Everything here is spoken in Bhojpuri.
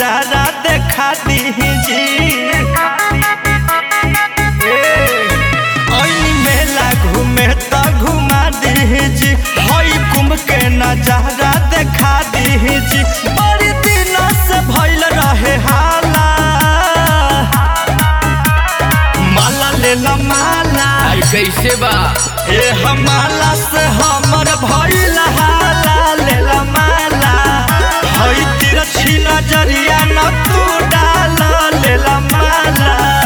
नजारा देखा दीजी ऐनी मेला घूमे त घुमा दीजी हई कुंभ के नजारा देखा दीजी बड़ी दिन से भइल रहे हाला माला ले ला माला आई कैसे बा ए हमाला से हमर भइल हाला ले ला माला हई तिरछी नजरिया न तू डाल ले ला माला